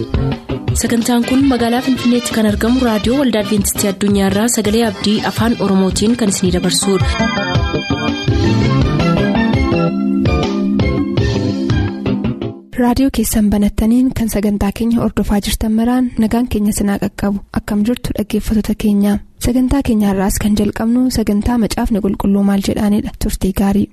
sagantaan kun magaalaa finfinneetti kan argamu raadiyoo waldaa adventistii addunyaarraa sagalee abdii afaan oromootiin kan isinidabarsudha. raadiyoo keessan banattaniin kan sagantaa keenya ordofaa jirtan maraan nagaan keenya sinaa qaqqabu akkam jirtu dhaggeeffattoota keenya sagantaa keenyaarraas kan jalqabnu sagantaa macaafni qulqulluu maal jedhaanidha turtii gaarii.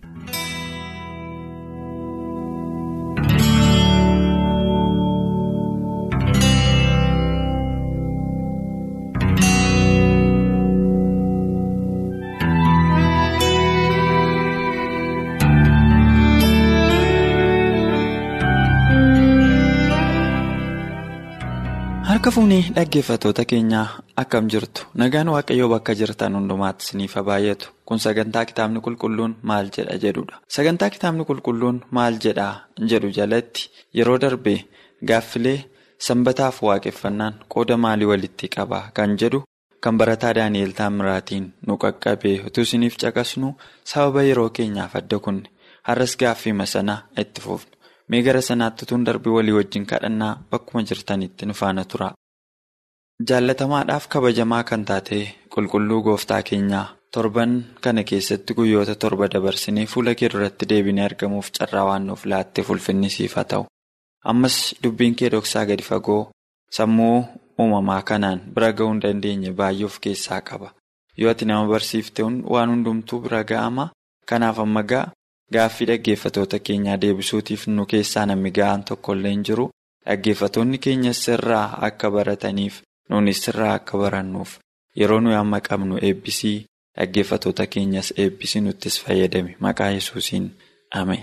Harka fuunee dhaggeeffattoota keenyaa akkam jirtu nagaan waaqayyoo bakka jirtan hundumaatti isiniif baay'atu kun sagantaa kitaabni qulqulluun maal jedha jedhudha sagantaa kitaabni qulqulluun maal jedhaa jedhu jalatti yeroo darbe gaaffilee sanbataaf waaqeffannaan qooda maalii walitti qaba kan jedhu kan barataa daani'eel taamiraatiin nu qaqqabee utuu isiniif caqasnu sababa yeroo keenyaaf adda kunne har'as gaaffii sanaa itti fufnu. mee gara sanaatti tun darbii walii wajjin kadhannaa bakkuma jirtanitti nu faana tura. Jaallatamaadhaaf kabajamaa kan taate qulqulluu gooftaa keenyaa torban kana keessatti guyyoota torba dabarsinee fuula kee duratti deebinee argamuuf carraa waan nuuf laatteef ulfinni siif haa ta'u. Ammas dubbiin kee dhoksaa gadi fagoo sammuu uumamaa kanaan bira ga'uu hin dandeenye baay'ee of keessaa qaba. Yoo ati nama barsiifte waan hundumtuu bira ga'ama kanaaf amma ga'a. Gaaffii dhaggeeffatoota keenyaa deebisuutiif nu keessaa namni ga'aan tokkollee hin jiru dhaggeeffatoonni keenya sirraa akka barataniif nuunis sirraa akka barannuuf yeroo nuyi amma qabnu eebbisii dhaggeeffatoota keenyas eebbisii nuttis fayyadame maqaa yesuusiin ameen.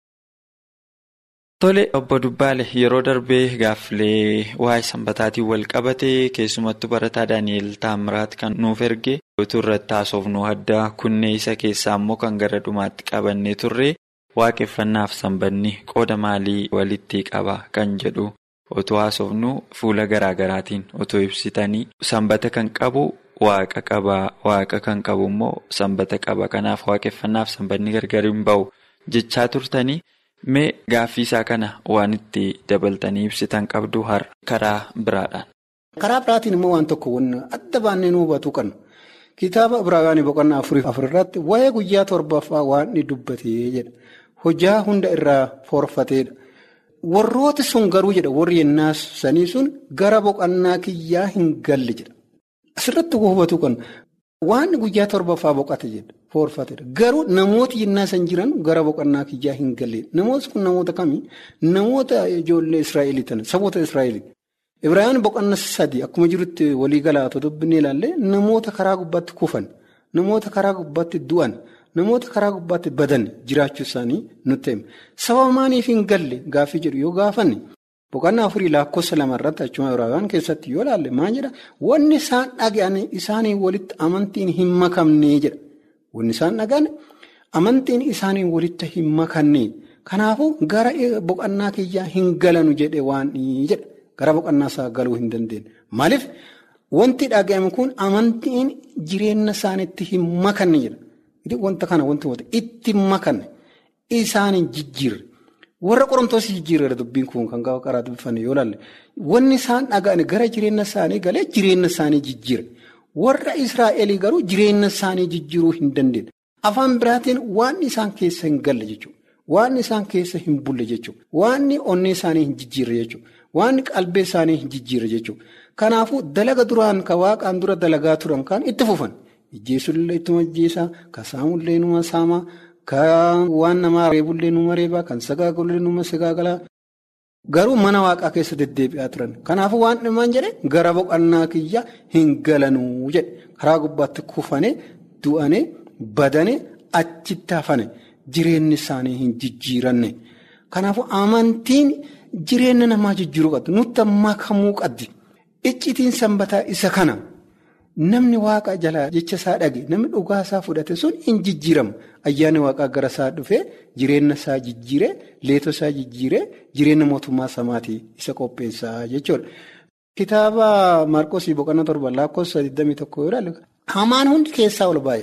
Tole obbo Dubbaale yeroo darbee gaaffilee waa'ee sanbataatiin wal qabatee keessumattuu barataa Daani'eel Taamiraat kan nuuf erge utuu irratti haasofnu addaa kunnee isa keessaa immoo kan gara dhumaatti qabannee turre waaqeffannaaf sanbanni qooda maalii walitti qaba kan jedhu utuu haasofnu fuula garaagaraatiin utuu ibsitanii sanbata kan qabu waaqa qaba waaqa kan qabu immoo sanbata qaba kanaaf waaqeffannaaf sanbanni gargar hin ba'u jechaa turtanii. Mee gaaffii isaa kana waan itti dabaltanii ibsitan qabdu har'a karaa biraadhaan. Karaa biraatiin immoo waan tokko adda baannee nu hubatu qabna. Kitaaba Ibraayimii boqonnaa afurii afur irratti waa'ee guyyaa torbaffaa waan inni dubbatee jedha. Hojjaa hunda irraa forfateedha. Warrooti sun garuu jedha warri yennaa sanii sun gara boqonnaa kiyyaa hin galle jedha. Asirratti hubatu qabna. Waan guyyaa torbaffaa boqote jedha. Foorfateedha. Garuu namooti yennaa san jiran gara boqonnaa kiyyaa hin galle. Namooti kun namoota kamii? Namoota ijoollee Israa'elii tana. Saboota Israa'elii. Ibraayimii boqonnaa sadii akkuma jirutti walii galaatoo dubbinee ilaallee namoota karaa gubbaatti kufan, namoota karaa gubbaatti du'an, namoota karaa gubbaatti badan jiraachuu isaanii nutti hima. Sababa maaliif hin galle gaaffii jedhu yoo gaafanne boqonnaa afurii lakkoofsa lamarratti achuma Ibraayimii keessatti yoo ilaalle maal jedha? Wanni isaan dhaga'an isaanii walitti amantiin hin makamnee jedha. Wanni isaan dhaga'an amantiin isaanii walitti hin makamnee. Kanaafuu gara boqonnaa kiyyaa hin galanu jedhe waan jedha. Gara boqonnaa isaa galuu hin dandeenye. Maaliif wanti dhaga'ame kun amantiin jireenya isaaniitti hin makanne jedha. Wanta kana wanti itti makanne isaanii jijjiirre. Warra qorontoos jijjiirre dubbiin kun kan gaafa karaa dubbifanne yoo ilaalle wanni isaan dhaga'an gara jireenya isaanii galee jireenya isaanii jijjiire. Warra Israa'elii garuu jireenya isaanii jijjiiruu hin dandeenye. Afaan biraatiin waan isaan keessa hin galle jechuudha. Waan isaan keessa hin bulle jechuudha. Waan onnee isaanii hin jijjiirre jechuudha. Waan qalbee isaanii hin jijjiirre jechuudha. Kanaafuu dalaga duraan ka waaqaan dura dalagaa turan kan itti fufan. Ijjeesullee ittuma ijjeesaa, ka saamullee numa saamaa, ka waan namaa reebullee numa reebaa, kan sagaagullee numa sagaagalaa. Garuu mana waaqaa keessa deddeebi'aa turan. Kanaafuu waan dhimaan jedhe gara boqonnaa kiyya hin galanuu jedhe. Karaa gubbaatti kufane, du'ane, badane, achitti hafane. Jireenyi isaanii hin jijjiiranne. Kanaafuu amantiin jireenya namaa jijjiiruu qabdi. Nutti makamuu qabdi. Iccitiin sanbataa isa kana namni waaqa jalaa jecha isaa dhage namni dhugaa isaa fudhate sun hin jijjiiramu. Ayyaanni waaqaa gara isaa dhufee jireenya isaa jijjiiree leetoo isaa jijjiiree jireenya mootummaa samaatii isa qopheessaa jechuudha. Kitaaba Maarqoosii boqonnaa torba lakkoofsa 21 yoo ilaalle hamaan hundi keessaa ol baay'eedha.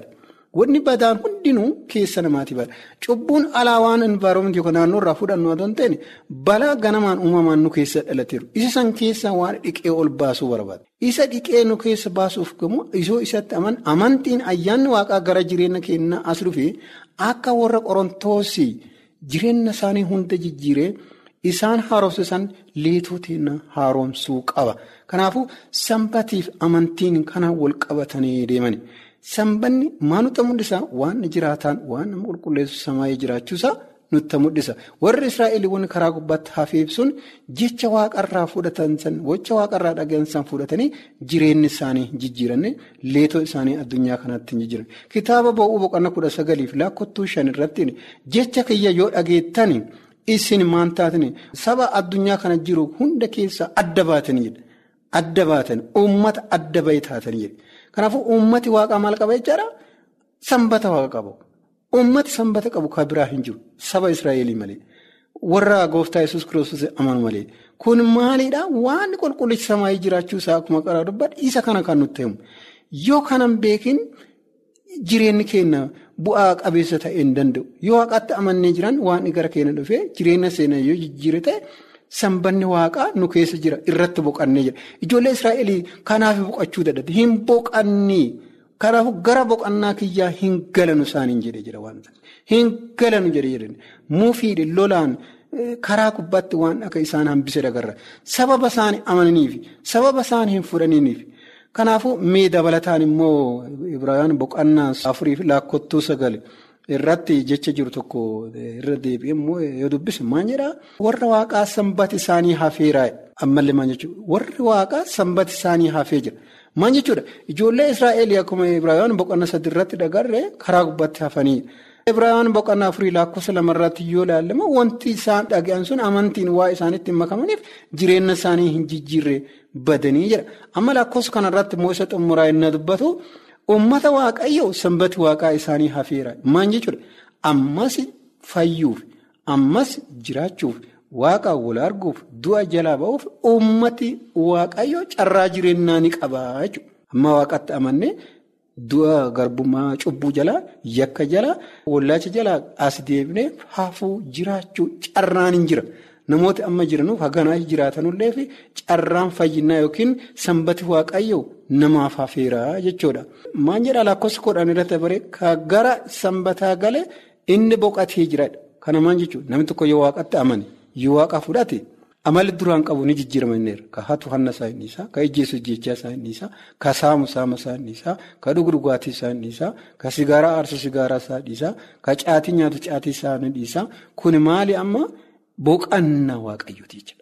Wanni badaan hundinuu keessa namaati bada. Cubbuun alaa waan envaaromentii yookaan naannoo irraa fudhannu otoo hin taane balaa ganamaan uumamaan nu keessa dhalateeru. Isa san keessa waan dhiqee ol baasuu barbaada. Isa dhiqee nu keessa baasuuf gamoo isoo isatti amantiin ayyaanni waaqaa gara jireenya keenyaa as dhufee akka warra qorontoosii jireenya isaanii hunda jijjiiree isaan haaromsisan leetoo teennaa haaromsuu qaba. Kanaafuu sanbatiif amantiin kana wal qabatanii deemani. Sanbanni maal nutti mul'isa? Waan jiraataan waan nama qulqulleessu samaayee jiraachuusaa nutti mul'isa. Warri Israa'eliiwwan karaa gubbaatti hafee ibsuun jecha waaqarraa fudhatan san, jecha waaqarraa dhagahan san fudhatanii jireenyi isaanii jijjiiranne leetoo isaanii addunyaa kanatti hin jijjiiran. Kitaaba bo'uu boqonnaa kudha sagaliif laakkottuu shan irratti jecha kiyya yoo dhageettan isin maan taatani saba addunyaa kana jiru hunda keessa adda baatanii adda baatan uummata adda bahee taatanii Kanaafuu uummati waaqaa maal qaba jechaadha? Sanbata waaqa qabu. Uummati sanbata qabu kan biraa hin jiru. Saba Israa'elii malee. Warra gooftaa yesus kiristoos amanu malee. Kun maalidhaa? Waan qulqullichi samaayii jiraachuu isaa akkuma qaraa dubbadha. Isa kana kan nutti himu. Yoo kanan beekin jireenyi keenya bu'aa qabeessa ta'uu hin danda'u. Yoo waaqaatti amannee jiran waan gara keenya dhufee jireenya seenaa yoo jijjiire ta'e. Sanbanni waaqaa nu keessa jira irratti boqannee jira. Ijoollee Israa'elii kanaaf boqachuu dadhabde hin boqannee kanaafuu gara boqannaa kiyyaa hin galanu isaaniin jedhee jira waan ta'eef. Hin galanu jedhee jedhani. Muufiidhe lolaan karaa gubbaatti waan akka isaan hambise dagarra. Sababa isaan amananiif sababa isaan hin fudhaniniif. Kanaafuu mee dabalataan immoo Ibrahima boqonnaa afuriif laakkottuu sagali. Irratti jecha jiru tokko irra deebi'ee immoo yoo dubbise maal jedhaa warra waaqaa sanbati isaanii hafeera ammallee maal jechuudha warri waaqaa sanbati isaanii hafee jira maal jechuudha ijoollee Israa'eel akkuma Ibrahima boqonnaa sadi irratti dhagarree karaa gubbaatti hafanii Ibrahima boqonnaa afurii lakkoofsa lamarratti yoo ilaallama wanti isaan dhaga'an sun amantiin waa isaanitti hin makamaniif jireenya isaanii hin jijjiirre badanii jira amma lakkoofsa kanarratti immoo isa xumuraa inni dubbatu. Uummata waaqayyoo sanbati waaqaa isaanii hafeera. Maal jechuudha? Ammas fayyuuf, ammas jiraachuuf, waaqa wal arguuf, du'a jalaa ba'uuf uummati waaqayyoo carraa jireenyaa ni qabaa jechuudha. Amma waaqatti amannee du'a garbummaa cubbuu jalaa, yakka jalaa, wallaacha jalaa as deebinee hafuu jiraachuu carraan hin jira. Namooti amma jiranuuf haganaa jiraatanullee fi carraan fayyinaa yookiin sanbati waaqayyoo namaaf hafeeraa jechuudha. Maal jedhaa lakkoofsa kudhan irratti baree ka gara sanbataa galee inni boqotee jiradha. Kana maal jechuudha namni tokko yoo waaqatti amane yoo waaqa fudhate amali duraan qabu ni jijjiirama inni ka hatu hanna isaa inni isaa ka ijjeessu ijjeechaa isaa inni isaa ka saamu saama isaa inni isaa ka dhugu dhugaatii isaa inni isaa ka sigaaraa aarsu sigaaraa isaa dhiisaa ka caatii nyaatu caatii isaa inni dhiisaa kun maali amma. Boqannaa waaqayyooti jechuudha.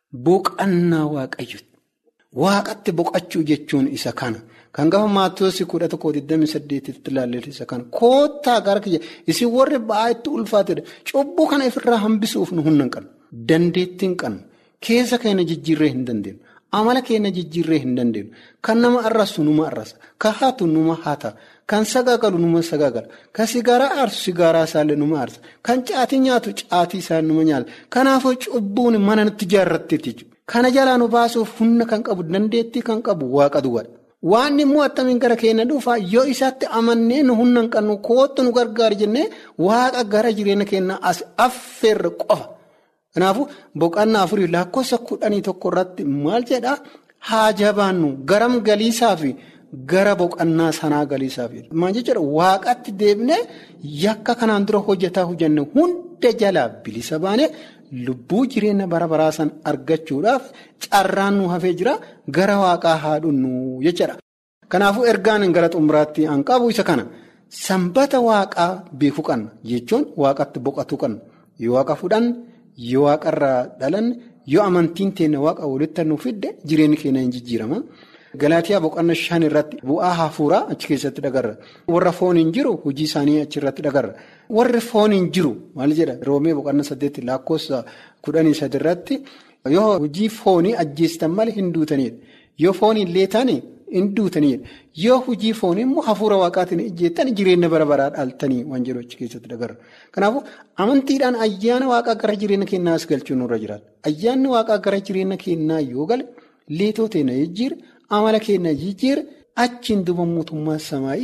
Boqannaa waaqayyooti. Waaqatti boqachuu jechuun isa kana. Kan gaafa maatoosi kudha tokko digdami saddeetitti ilaalleetu isa kana. Koottaa gara kiyya isin warri ba'aa itti ulfaatedha. Cubbuu kana ifirraa hambisuuf nu humna hin qabnu. Dandeettii hin qabnu. Keessa keenya jijjiirree hin dandeenyu. Amala keenya jijjiirree hin dandeenyu. Kan nama arrasu numa arrasa. Kan hatu numa hata. Kan sagaagalu numa sagaagala. Kan sigaaraa aarsu sigaaraa isaallee numa aarsa. Kan caatii nyaatu caatii isaa numa nyaata. Kanaafuu cubbuun mana nutti ijaarratteetti jechuudha. Kana jalaa nu baasuuf humna kan qabu dandeettii kan qabu waaqa duwwaadha. Waan immoo attamiin gara keenya dhufa yoo isaatti amannee nu humna hin qabnu kootu nu gargaara jennee waaqa gara jireenya keenyaa as affeerre qofa. Kanaafuu boqonnaa afurii lakkoofsa kudhanii tokko irratti maal jedhaa haa jabaannu garam galiisaa fi gara boqonnaa sanaa galiisaaf. Maal jechuudha waaqatti deebinee yakka kanaan dura hojjetaa hojjenne hunda jalaa bilisa baanee lubbuu jireenya bara baraa san argachuudhaaf carraan nu hafee jira gara waaqaa haa dhunnu jechuudha. Kanaafuu ergaan gara xumuraatti an qabu isa kana sanbata waaqaa beekuu qabna jechuun waaqatti boqotuu qabna yoo waaqa fudhanne. Yoo waaqarraa dhalanne yoo amantiin teenya waaqa walitti nu fidde jireenyi keenya hin jijjiirama. Galaatiyaa boqonnaa shan irratti bu'aa hafuuraa achi keessatti dhagarra. Warra foon hin jiru hojii isaanii achi irratti dhagarra. Warri foon hin jiru maal jedha roomee boqonnaa saddeetti lakkoofsa kudhanii sadi irratti yoo hojii foonii ajjeestan malee hin duutanidha. Yoo foon hin leetane hin duutanidha. Yoo hojii foonii immoo hafuura waaqaatiin ijjeettan jireenya bara baraa dhaaltanii waan jedhu achi keessatti dhagarra. Kanaafuu amantiidhaan ayyaana waaqaa gara jireenya keenyaa as galchuu nurra jiraata. Ayyaanni waaqaa gara jireenya keenyaa yoo gale leetoo teenya jijjiira. Amala keenya jijjiira achiin duuba mootummaa samaayii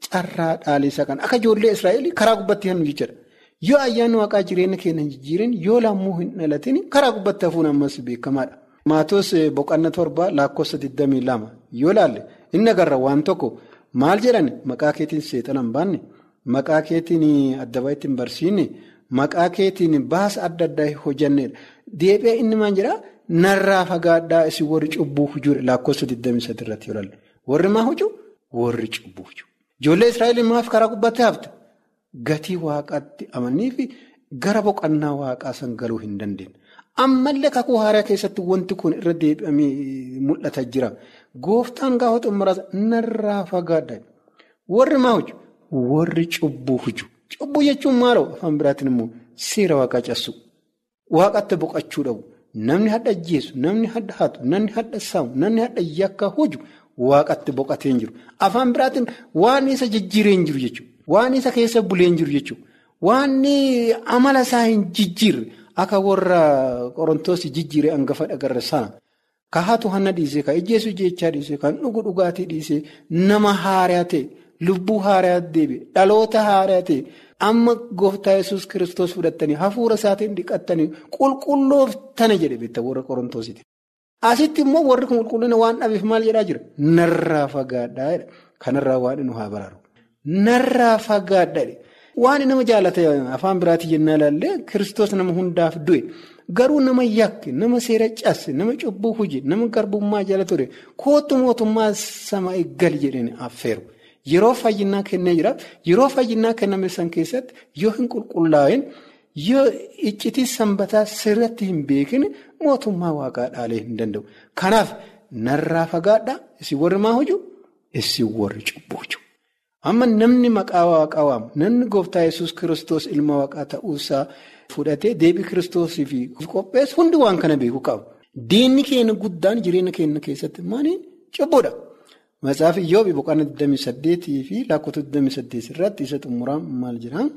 carraa dhaaleessaa kan akka ijoollee Israa'eel karaa gubbatti hannu jechuudha. Yoo ayyaanni waaqaa jireenya keenya hin jijjiirin yoo lammuu hin dhalatin karaa gubbatti hafuun ammas beekamaadha. Maatoos boqonnaa torba lakkoofsa 22 yoo laalle inni agarra waan tokko maal jedhan maqaa keetiin seexana hin baanne maqaa keetiin adda baay'ee hin barsiinne maqaa keetiin baasa adda addaa hin hojjannedha. Deebi'ee inni maal jedhaa narraa fagaadhaa isin warri cubbuu hujuu lakkoofsa 23 irratti yoo laalle warri maa hojuu warri cubbuu hujuu. Ijoollee Israa'eel maaf karaa gubbatti hafte gatii waaqaatti amanii fi gara boqonnaa waaqaa san galuu hin dandeenye. Ammallee kakuu haaraa keessatti wanti kun irra deebi'amee mul'ata jira. Gooftaan gaafa xumuraas narraa fagaadha. Warri maa hojju? Warri cubbuu hojju. Cubbuu jechuun maaloo afaan biraatiin immoo seera waaqaa cabsu. Waaqatti boqachuu dhabu. Namni hadda ajjeesu, namni hadda hatu, namni hadda saamu, namni hadda yakka hojju waaqatti boqatee hin jiru. Afaan biraatiin waan isa jijjiiree hin jiru jechuudha. Waan isa keessa bulee hin jiru jechuudha. Waan amala isaa hin jijjiirre. Akka warra qorontoos jijjiiree hangafa dhagarra sana ka hatu hanna dhiisee ka ijjeesu jechaa dhiisee kan dhugu dhugaatii dhiisee nama haaraa ta'e lubbuu haaraa deebi'e dhaloota haaraa ta'e amma gooftaa yesus kiristoos fudhattanii hafuura isaatiin dhiqattanii qulqullooftana jedhe beektaa warra qorontoositi. Asitti immoo warri kun qulqullina waan dhabeef maal jedhaa jira narraa fagaadhaa kanarraa waan nu haa baraaru narraa fagaadhaa. Waan nama jaalata afaan biraatii jennaa ilaallee kiristoos nama hundaaf du'e garuu nama yakke nama seera cabse nama cubbuu hojii nama garbummaa jala ture kootu mootummaa sama eeggali jedhanii affeeru. Yeroo fayyinaa kennee jira yeroo fayyinaa kenname san keessatti yoo hin qulqullaa'in yoo iccitii sanbataa sirratti hin beekin mootummaa waaqaa dhaalee hin danda'u. Kanaaf narraa fagaadhaa isin warri maa hojii isin warri cubbuu hojii. Amma namni maqaa waaqaa waamu namni gooftaa yesus kiristoos ilma waaqaa ta'uusaa fudhatee deebii kiristoosii fi qopheessu hundi waan kana beekuu qabu. Diinni keenya guddaan jireenya keenya keessatti maaliin cubbuudha. Matsaafi Iyyoob boqonnaa 28 fi lakkoofsa 28 irratti isa xumuraan maal jedhaa?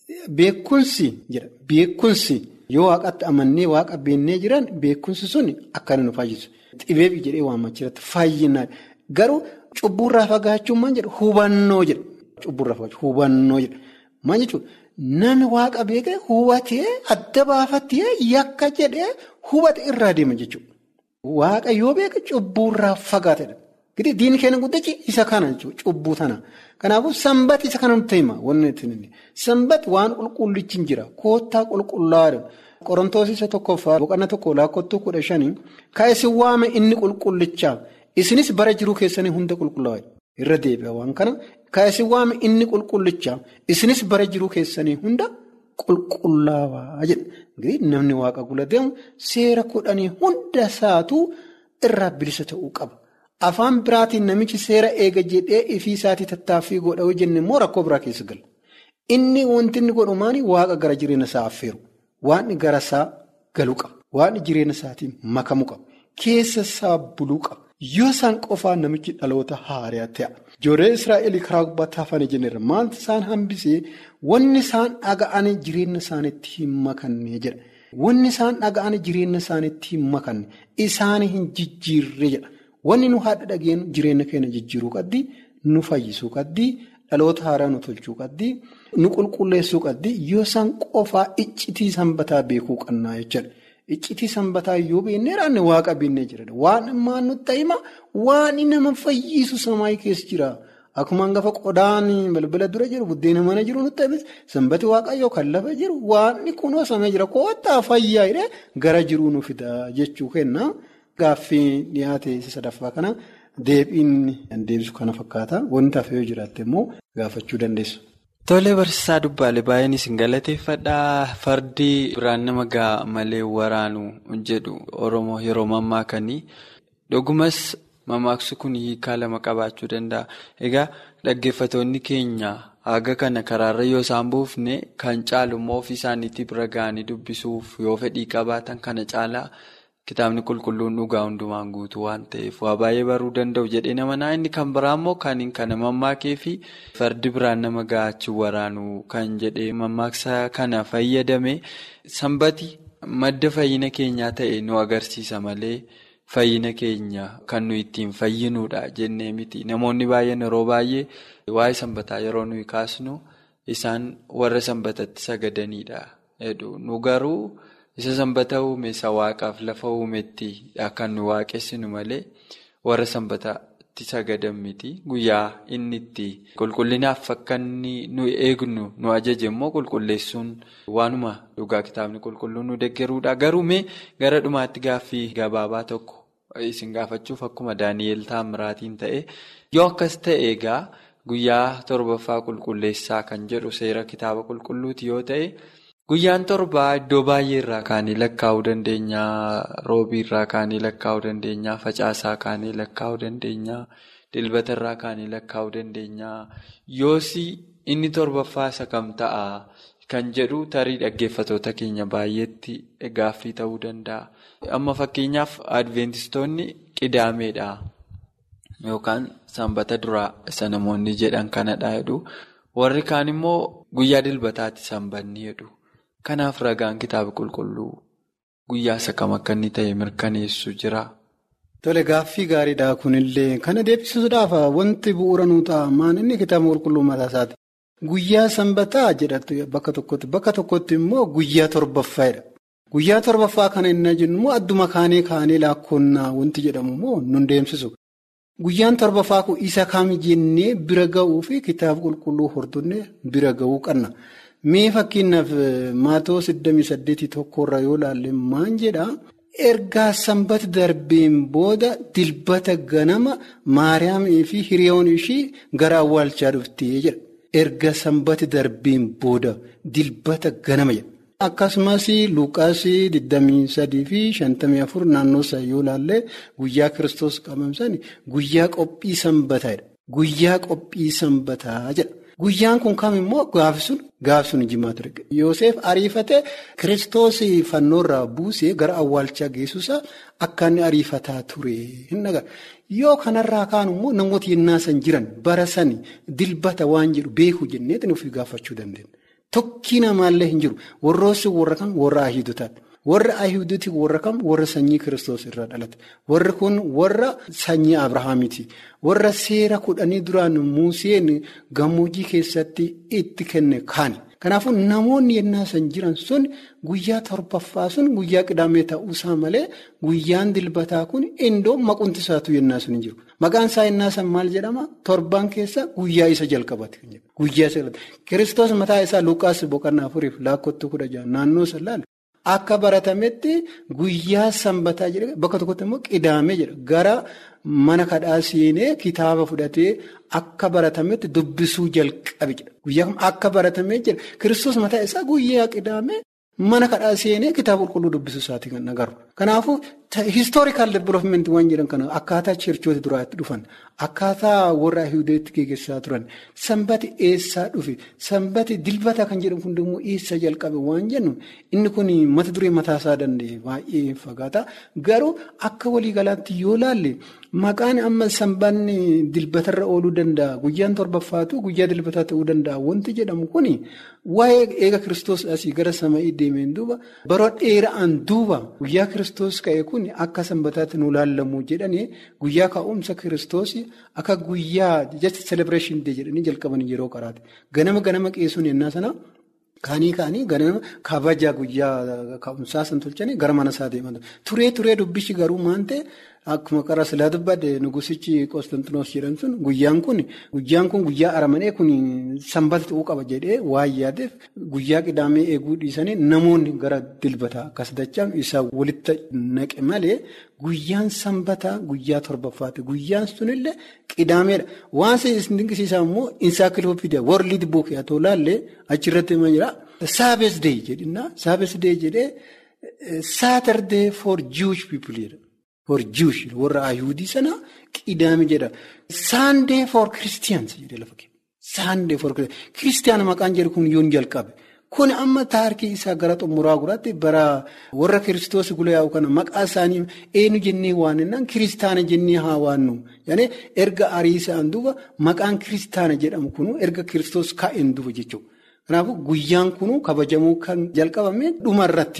Beekumsi jedha. Beekumsi yoo waaqatti amannee waaqa beennee jiran beekumsi sun akkana nu fayyisu. Xibeebii jedhee waammachi irratti fayyinaa garuu. Cubburraa fagaachuun maal jedha hubannoo jedha. Cubburraa fagaachuun hubannoo jedha. Maal jechuudha namni waaqa beekee hubatee adda baafatee yakka jedhee hubate irraa deema jechuudha. Waaqa yoo beeke cubburraa fagaatedha. Gidi diinni keenya guddichi isa kana jechuudha cubbuu tana. Kanaafuu sanbati isa kana nutti hima wanni nuti sanbati waan qulqullichi hin jira koottaa qulqullaa'aadha. Qorontoos isa tokkoffaa boqonnaa tokko lakkoofsa kudha shanii ka isin waame inni qulqullichaa. Isinis bara jiruu keessanii hunda qulqullaa'e irra deebi'a waan kana ka isin waame inni qulqullichaa isinis bara jiruu keessanii hunda qulqullaa'aa jedha. Namni waaqa gula deemu seera kudhanii hunda isaatu irraa bilisa ta'uu qaba. Afaan biraatiin namichi seera eega jedhee ifii isaatii tattaaffii godha yoo jenne immoo rakkoo biraa keessa gala. Inni wanti inni godhu maali waaqa gara jireenya isaa affeeru. Waan gara isaa galuu qaba. Waan jireenya isaatiin makamuu qaba. Keessa isaa buluu qaba. Yoo isaan qofaan namichi dhaloota haaraa ta'a. Ijoollee Israa'eel karaa gubbaatti hafanii jenneerra maaltu isaan hambisee wanni isaan dhaga'anii jireenya isaaniitti hin makanne jedha. Wanni isaan dhaga'anii jireenya isaaniitti hin makanne isaanii hin jijjiirre jedha. Wanni nu haadha dhageenyu jireenya keenya jijjiiruu qabdi, nu fayyisuu qabdi, dhaloota haaraa nu tolchuu qabdi, nu qulqulleessuu qabdi yoo isaan qofaa iccitii sanbataa beekuu qabnaa jechuudha. Iccitii sanbataa yoo beeknee raanne waaqa beeknee jira. Waan ammaa nutti hima waan nama fayyisu samaayii keessa jira. Akkuma hangafa qodaan balbala dura jiru buddeena mana jiru nutti hima sanbati waaqayyoo kan lafa jiru waan kunoo samee jira koottaa fayyaa jedhee gara jiruu nu fida jechuu kenna. Gaaffii dhiyaate isa sadaffaa kana deebiin deebisu kana fakkaata. Wanti hafe yoo jiraatte immoo gaafachuu dandeessu. Tolee barsiisaa dubbaalee baay'een isin galateeffadhaa fardi biraan nama gaa malee waraanu jedhu Oromoo yeroo mammaakanii dhugumas mammaaksu kun hiikaa lama qabaachuu danda'a. Egaa dhaggeeffatoonni keenya haga kana karaarra yoo isaan buufne kan caalu immoo ofii isaaniitti bira ga'anii dubbisuuf yoo fedhii qabaatan kana caalaa. Kitaabni qulqulluun dhugaa hundumaan guutuu waan ta'eef waa baay'ee baruu danda'u jedhee nama naa inni kan biraa immoo kan kana mammaakee fi fardi biraan nama ga'achi waraanu kan jedhee mammaaksa kana fayyadame sanbati madda fayyina keenyaa ta'e nu agarsiisa malee fayyina keenya kan nuyi ittiin fayyinuudha jennee miti. Namoonni baay'een yeroo baay'ee waa'ee sanbataa yeroo nuyi kaasnu isaan warra sanbatatti sagadanidha. Nu garuu isa sanbata uume isa waaqaaf lafa uumetti kan nu waaqessinu malee warra sanbataatti sagadan miti. Guyyaa inni itti qulqullinaaf akka inni nu eegnu nu ajaje immoo qulqulleessuun waanuma dhugaa kitaabni qulqulluun nu deeggaruudha. Garuu mee gara dhumaatti gaaffii gabaabaa tokko isin gaafachuuf akkuma Daani'eel Taamiraatiin ta'e yoo akkas ta'e egaa guyyaa torbaffaa qulqulleessaa kan jedhu seera kitaaba qulqulluuti yoo ta'e. Guyyaan torbaa iddoo baay'ee irraa kaanii lakkaa'uu dandeenya. Roobii irraa kaanii lakkaa'uu dandeenya. Facaasaa kaanii lakkaa'uu dandeenya. Dilbata irraa kaanii lakkaa'uu dandeenya. Yoosi inni torbaffaa isa kam ta'a kan jedhu tarii dhaggeeffatoota keenya baay'eetti gaaffii ta'uu danda'a. Amma fakkeenyaaf adventistoonni qidaameedha. Yookaan sanbata duraa isa namoonni jedhan kanadha jedhu. Warri kaan immoo guyyaa dilbataatti sanbanni jedhu. Kanaaf ragaan kitaaba qulqulluu guyyaa isa kam akka inni ta'e mirkaneessu jira. Tole gaaffii gaariidha kunillee kana deebisuudhaaf wanti bu'uura nuu ta'a maan inni kitaaba qulqulluu mataa isaati. Guyyaa sanbataa jedhatu bakka tokkotti bakka tokkotti immoo guyyaa torbaffaadha. Guyyaa torbaffaa kana inni jennu immoo adduma kaanee kaanee laakkoonnaa wanti jedhamu immoo nun deemsisu. Guyyaan torbaffaa kun isa kam jennee bira ga'uu fi kitaaba qulqulluu hordofnee bira ga'uu qabna. Mee fakkeenyaaf Maatewos 28 tokkorra yoo ilaalle maan jedhaa ergaa sanbata darbeen booda dilbata ganama maariyaamii fi hiriyoon ishii gara awwaalchaa dhuftee jedha. Erga sanbata darbeen booda dilbata ganama jedha. Akkasumas Luqaas 23 fi 54 naannoo isaa yoo ilaalle guyyaa kiristoos qabamsan guyyaa qophii sanbataadha. Guyyaa qophii sanbataa jedha. Guyyaan kun kam immoo gaafisuun gaafisuun jimaa ture. Yoosef ariifate kiristoos fannoorraa buusee gara awwaalchaa geessuusaa akka inni ariifataa ture. Yoo kanarraa kaan immoo namoota yennaa san jiran bara sani dilbata waan jedhu beeku jenneetiin ofii gaafachuu dandeenya. Tokkii namaallee hin jiru. Warroossi warra kam warra ahiidotaati. Warra ahiidoti warra kam warra sanyii kiristoos irraa dhalate. Warri kun warra sanyii Abrahaamiiti. Warra seera kudhanii duraan Museen gammoojjii keessatti itti kenne kaani. Kanaafuu namoonni yennaa san jiran sun guyyaa torbaffaa sun guyyaa qidaamee ta'uusaa malee guyyaan dilbataa kun indoo maqunti isaatu yennaa sun hin jiru. Maqaan isaa yennaa san maal jedhama? Torbaan keessa guyyaa isa jalqabate. Guyyaa isa Kiristoos mataa isaa Luqaas boqonnaa afuriif laakkottuu kudha jaha naannoo san laala. Akka baratametti guyyaa sanbataa jedhee bakka tokkotti immoo qidaamee jedha. Gara mana kadhaa seenee kitaaba fudhatee akka baratametti dubbisuu jalqabe jedha. Guyyaa akka baratamee jedha. Kiristoos mataa isaa guyyaa qidaamee mana kadhaa seenee kitaaba qulqulluu dubbisuu isaati kan agarru. Kanaafuu historical development waan jedhan kana akkaataa cheerchoota duraatti dhufan akkaataa warra ahiidotti geggeessaa turan sanbati eessaa dhufe sanbati dilbata kan jedhamu kun immoo eessa jalqabe waan jennu inni kun mata duree mataasaa danda'e baay'ee fagaata garuu akka waliigalaatti yoo laalle maqaan amma sanbanni dilbatarra ooluu danda'a guyyaan torbaffaatu guyyaa dilbataa ta'uu danda'a wanti jedhamu kun waa'ee eega kiristoos asii gara samii deemeen duuba bara dheeraan duuba guyyaa kiristoos ka'e kun akka sanbataatti nu laallamu jedhanii guyyaa ka'umsa kiristoos akka guyyaa jecha celebration day jedhanii jalqaban yeroo qaraate ganama ganama qeessuun yennaa sana kaanii kaanii ganama kabajaa guyyaa ka'umsaa san tolchanii gara mana isaa deeman turee turee dubbichi garuu maante. Akkuma qara silaa dubbadde nugusichi Qoostantinoos jedhan sun guyyaan kun guyyaan kun guyyaa aramanee kun sanbata ta'uu qaba jedhee waan yaadeef guyyaa qidaamee eeguu dhiisanii namoonni gara dilbataa akkas dachaan isaa walitti naqe malee guyyaan sanbataa guyyaa torbaffaati. Guyyaan sunillee qidaameedha. Waan isin dinqisiisaa immoo insaakilopiidiyaa worliid buukee haa ta'u laallee achirratti hima jira. Saabesdee jedhinaa saabesdee jedhee saatardee for Jewish people jedha. For Jewish warra Ayihudii sana qidaame jedha. Saandee for Christians jedhee lafa kenna. Saandee for Christians maqaan jedhu kun yoon jalqabe. Kun amma taarikii isaa gara xumuraa guraatti bara warra kiristoos guyyaa kana maqaa isaanii eenyu jennee waannaan kiristaana jennee haa waannu. Yaani erga ariisaan duuba maqaan kiristaana jedhamu kun erga kiristoos ka'een duuba jechuudha. Kanaafuu guyyaan kun kabajamuu kan jalqabame dhumarratti.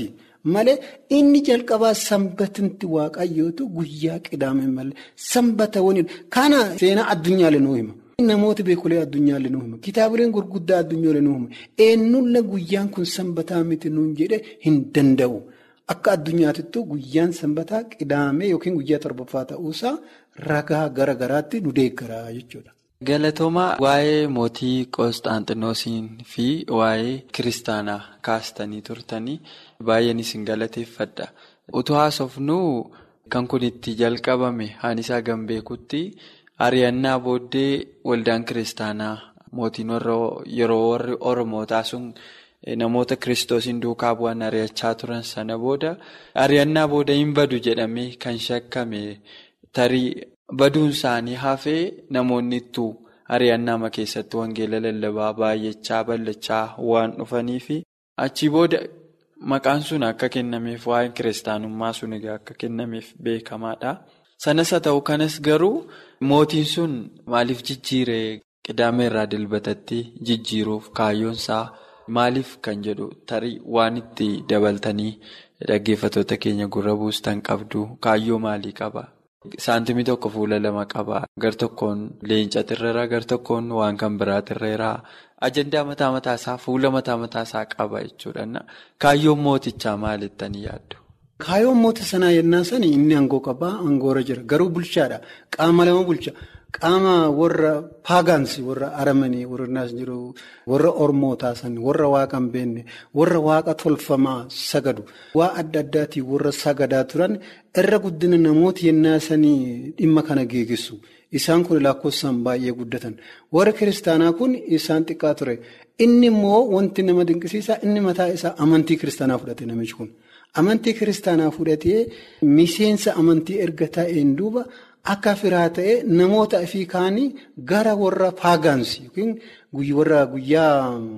malee inni jalqabaa sanbatinti waaqayyootu guyyaa qidaame malee sanbata waniin kana seenaa addunyaalee nuu hima. Namoota beekulee addunyaalee nuu hima kitaabileen gurguddaa addunyaalee nuu hima eenyulle guyyaan kun sanbataa miti nuun jedhee hin danda'u. Akka addunyaatittuu guyyaan sanbataa qidaamee yookiin guyyaa torbaffaa ta'uusaa ragaa gara garaatti nu deeggaraa jechuudha. Galatoomaa waa'ee mootii Qoosxaanxinoosiin fi waa'ee kiristaanaa kaastanii turtanii baay'een isin galateeffadha. Utuu haasofnuu kan kun itti jalqabame haanisaa gambeekutti ari'annaa booddee waldaan kiristaanaa mootiin yeroo warri Oromootaa sun. Namoota kiristoosiin duukaa bu'an ari'achaa turan sana booda ari'annaa booda hin badu jedhamee kan shakkame tarii baduun isaanii hafee namoonni ittuu ari'annaa keessatti wangeela lallabaa baay'achaa bal'achaa waan dhufaniif achii booda maqaan sun akka kennameef waa'een kiristaanummaa sun egaa akka kennameef beekamaadha. Sanas haa ta'u kanas garuu mootiin sun maaliif jijjiiree qidaame irraa dilbatatti jijjiiruuf kaayyoonsaa. Maaliif kan jedhu tarii waan itti dabaltanii dhaggeeffattoota keenya gurra buustan qabdu kaayyoo maalii qaba? Saantimii tokko fuula lama qaba. Gar tokkoon leenca tirreeraa gar tokkoon waan kan biraa tirreeraa ajandaa mataa mataasaa fuula mataa mataasaa qaba jechuudha. Kaayyoon mootichaa maalittanii yaaddu? Kaayyoon moota sanaa yennaa sani inni aangoo qabaa aangoorra jira garuu bulchaadha qaama lama bulcha. Qaama warra paagaansi warra aramanii warra naas jiru warra ormootaa sani warra waaqa hin beekne warra waaqa tolfamaa sagadu waa adda addaatiin warra sagadaa turan irra guddina namoota yennaa sanii dhimma kana geegisu isaan kun lakkoofsaan baay'ee guddatan warra kiristaanaa kun isaan xiqqaa ture inni immoo wanti nama dinqisiisaa inni mataa isaa amantii kiristaanaa fudhate namichi kun amantii kiristaanaa fudhatee miseensa amantii erga ta'een duuba. Akka firaa ta'e namoota ofii kaanii gara warra paagaansi yookiin warra guyyaa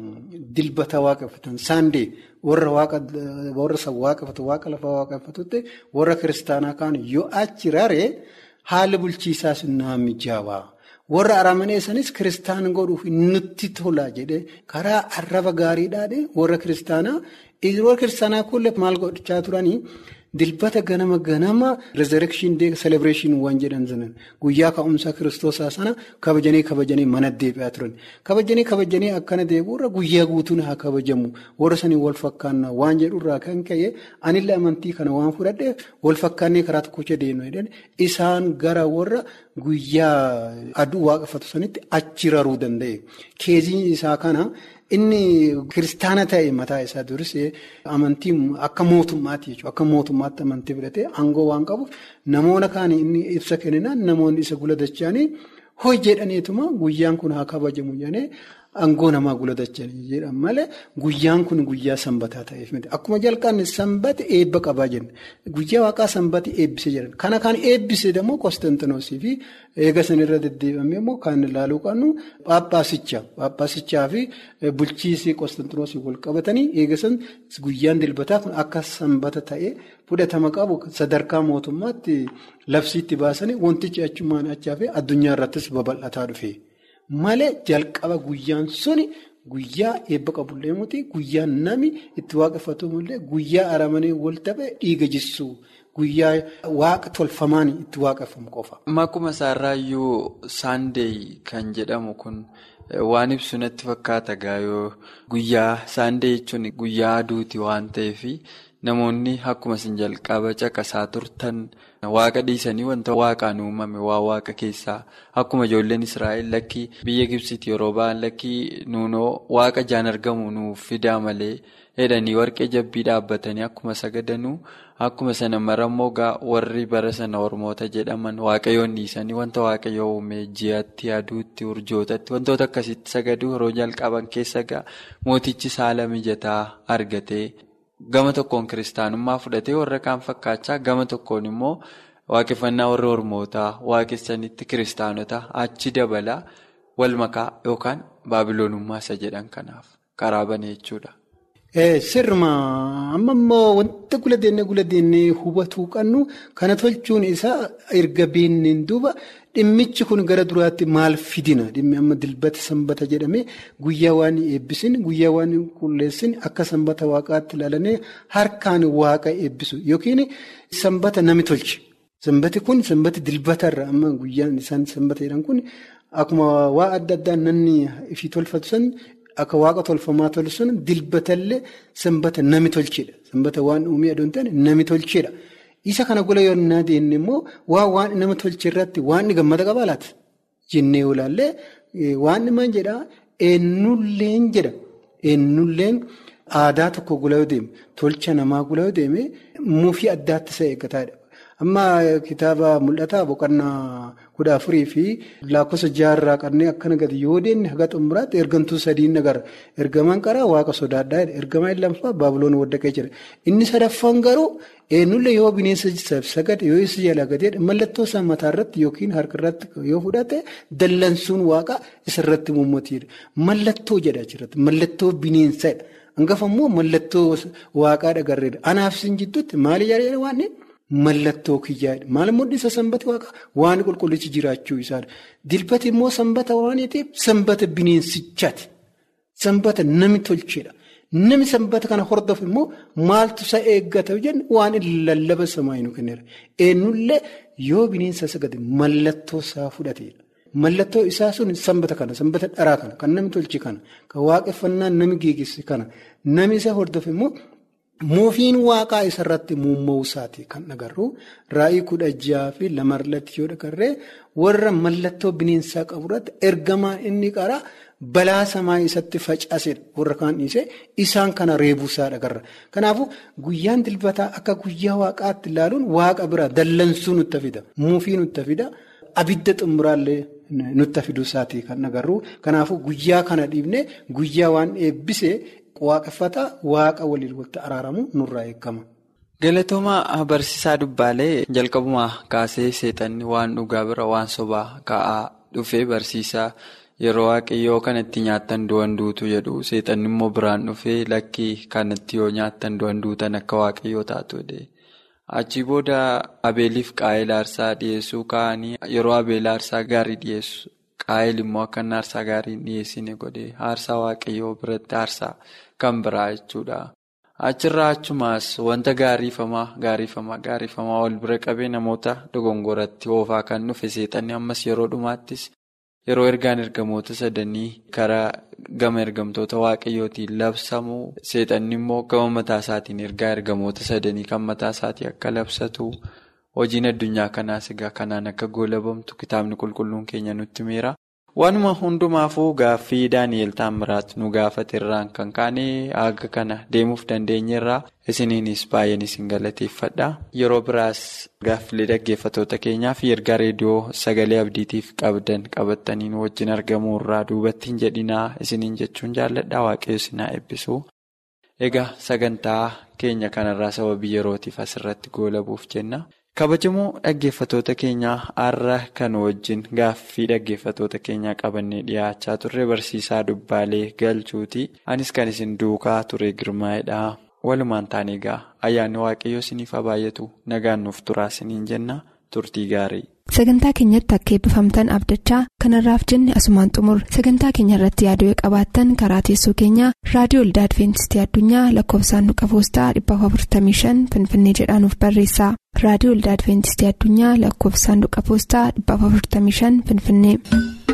dilbata waaqeffatan saandee warra waaqeffatu waaqa lafaa waaqeffatutti warra kiristaanaa kaan yoo achi raree haala bulchiisaas nama mijaawaa. Warra aramaneessanis kiristaan godhuuf nutti tola jedhee karaa arraba gaariidhaan warra kiristaanaa warra kiristaanaa kun maal godhachaa turanii. Dilbata ganama ganama rezerekshin dee selebireeshin waan jedhan sanan guyyaa ka'umsa kiristoosaa sana kabajanii kabajanii mana deebi'aa turan kabajanii kabajanii akkana deebi'urra guyyaa guutuun haa kabajamu warra sanii wal fakkaannaa waan jedhurraa kan ka'e anillee amantii kana waan fudhadheef wal fakkaannee karaa tokkocha deemnu isaan gara warra guyyaa aduu waaqeffatu sanitti achi raruu danda'e keeziin isaa kana. Inni kiristaana ta'e mataa isaa dursee amantii akka mootummaatti jechuudha. Akka mootummaatti amantii fudhatee aangoo waan qabuuf namoota kaan inni ibsa kenninaan namoonni isa guladachanii hojjedhaniituma guyyaan kun haa kabajamu jedhanii aangoo namaa guladachanii jedhan malee guyyaan kun guyyaa sanbataa ta'eef miti. Akkuma jalqabni sanbati eebba qabaa jenna. Guyyaa waaqaa sanbati eebbisee jedhan. Kana kan eebbise immoo Konstantinoosii fi eega sanirra deddeebamee immoo kan ilaaluu qabnu Phaaphaasicha. Phaaphaasichaa fi bulchiisii Konstantinoosii wal qabatanii eega san guyyaan dilbataa kun akka sanbata ta'ee fudhatama qabu sadarkaa mootummaatti labsiitti baasanii wantichi achumaan achaa fi addunyaa irrattis babal'ataa dhufe. Malee jalqaba guyyaan suni guyyaa eebba qabullee muti guyyaa nami itti waaqeffatu malee guyyaa aramanii wal taphee dhiiga jissuu guyyaa waaqa tolfamaan itti waaqeffamu qofa. Akkuma isaarraayyuu saandeey kan jedhamu kun waan ibsu natti fakkaata gaayoo guyyaa saandee jechuun guyyaa aduuti waan ta'eef namoonni akkuma isin jalqaba caqasaa turtan. Waaqa dhiisanii wanta waaqaan uumame waa waaqa keessaa akkuma ijoolleen Israa'el lakkii biyya Gibsiitti yeroo ba'an lakkii nuunoo waaqa jaan argamu nuuf fidaa malee jedhanii warqee jabbii dhaabbatanii akkuma sagadanuu akkuma sana marammoo warri bara sana Ormoota jedhaman waaqayyoon dhiisanii wanta waaqayyoo uume ji'atti aduutti urjootatti wantoota akkasitti sagaduu yeroo jalqaban keessa ga'a mootichi saala mijataa argatee. Gama tokkoon kiristaanummaa fudhatee warra kaan fakkaachaa gama tokkoon immoo waaqeffannaa warra Ormootaa waaqessanitti kiristaanota achi dabalaa wal makaa yookaan baabiloonummaa isa jedhan kanaaf karaa bane jechuudha. Sirma amma immoo wanta gula deennee gula deennee hubatuu qabnu kana tolchuun isaa erga beenneen duuba dhimmichi kun gara duraatti maal fidina dhimmi amma dilbata sanbata jedhamee guyyaa waan eebbisin guyyaa waan qulleessin akka sanbata waaqaatti ilaalanee harkaan waaqa eebbisu yookiin sanbata nami tolche. Sanbati kun sanbati dilbatarra amma guyyaan isaan sanbata jedhan kun akkuma waa adda addaa namni ifii tolfatu san. Akka waaqa tolfamaa tolu sun dilbatallee sanbata nami tolchedha. Sanbata waan uumee aduun ta'an nami tolchedha. Isa kana gola yoo naa deenne immoo waa waan nama tolche irratti waan gammada qabaa laata? Jennee olaallee waan maal jedhaa eenyulleen jedha. Eenyulleen aadaa tokko gola yoo deeme tolcha namaa gola yoo deeme muufii addaatti isa eeggataadha. Amma kitaaba mul'ataa boqonnaa kudha afurii fi lakkoofsa jaarraa kanneen akkana gadi yoo deemne haga xumuraatti ergamtuu sadiin agarra. Ergamaan qaraa waaqa sodaadhaa ergamaan lammaffaa baabuloon waddaqee jira. Inni sadaffaan garuu eenyullee yoo bineensa sagade yoo isa jalaa gadeedha mallattoo isaa mataarratti yookiin harkarratti yoo fudhate dallansuun waaqa isarratti mummatiidha. Mallattoo jedha achirratti mallattoo bineensadha. Hangafa immoo mallattoo waaqaadha garreedha. Anaaf isin jidduutti maali jedhee waan Mallattoo kiyyaadha. Maal mul'isa sanbata waaqa waan qulqullichi jiraachuu isaadha. Dilbati immoo sanbata waan ta'eef sanbata bineensichaati. Sanbata nami tolchedha. Nami sanbata kana hordofu immoo maaltu isa eeggata jennu waan lallaba samaa nu kenneera. Eenyullee yoo bineensa sagade mallattoo isaa fudhateedha. Mallattoo isaa sun sanbata kana sanbata dharaa kana kan nami tolche kana kan waaqeffannaa nami geegesse kana nami isa hordofu immoo. Muufiin waaqaa isarratti muumma'uu isaati kan agarru raa'ii kudha jaha fi lamarratti yoo agarree warra mallattoo bineensaa qaburratti ergamaan inni qaraa balaa samaa isatti facaasedha warra kaan dhiisee isaan kana reebuusaa agarra. Kanaafuu guyyaan dilbataa akka guyyaa waaqaatti ilaaluun waaqa bira dallansuu nutti fida muufii nutti fida abidda xumuraallee nutti fiduu isaati kan agarru kanaafuu guyyaa kana dhiibnee guyyaa waan eebbisee. Waaqeffata waaqa waliin walitti araaramu nurraa eegama. Galatooma barsiisaa dubbaalee jalqabumaa kaasee seexanni waan dhugaa bira waan sobaa ka'aa dhufee barsiisaa yeroo waaqayyoo kanatti nyaattan du'an duutu jedhu seexanni immoo biraan dhufee lakkii kanatti yoo nyaattan du'an duutan akka waaqayyoo taatu Achii booda abeeliif qaa'eel aarsaa dhiyeessuu ka'anii yeroo abeel aarsaa gaarii dhiyeessu. Qaa'eel immoo akka inni aarsaa gaarii hin dhiyeessine godhe aarsaa waaqayyoo biratti aarsaa kan biraa jechuudha. Achirraa achumaas wanta gaariifamaa gaariifamaa gaariifamaa wal bira qabee namoota dogongoratti oofaa kan dhufe seexanni ammas yeroo dhumaattis yeroo ergaan ergamoota sadanii karaa gama ergamtoota waaqayyootiin labsamu seexanni immoo gama mataa isaatiin ergaa ergamoota sadanii kan mataa isaatii akka labsatu. Hojiin addunyaa kanaas egaa kanaan akka goolabamtu kitaabni qulqulluun keenya nutti himeera. Waanuma hundumaafuu gaaffii Daani'eel Taammiraat nu gaafate irraan kan kaane haga kana deemuuf dandeenyerraa isiniinis baay'een isin galateeffadha. Yeroo biraas gaaffilee dhaggeeffatoota keenyaa fi ergaa reediyoo sagalee abdiitiif qabdan qabattaniin wajjin argamuu irraa duubatti hin jedhinaa isiniin jechuun jaalladha waaqayyo isin haa eebbisu. Egaa sagantaa keenya kanarraa sababii yerootiif asirratti goolabuuf jenna. kabajamoo dhaggeeffatoota keenyaa har'a kan wajjin gaaffii dhaggeeffatoota keenyaa qabannee dhiyaachaa turre barsiisaa dubbaalee galchuuti anis kan isin duukaa ture girmaa'edha walumaan taane egaa ayyaanni waaqayyoo isiniif haa baay'atu nagaan nuuf turaa isiniin jenna turtii gaarii. sagantaa keenyatti akka eebbifamtan abdachaa kanarraaf jenne asumaan xumur sagantaa keenya irratti yaaduu qabaattan karaa teessoo keenyaa raadiyoo olda adventistii addunyaa lakkoofsaanduqa poostaa 455 finfinnee jedhaanuf barreessa raadiyoo olda adventistii addunyaa lakkoofsaanduqa poostaa 455 finfinnee.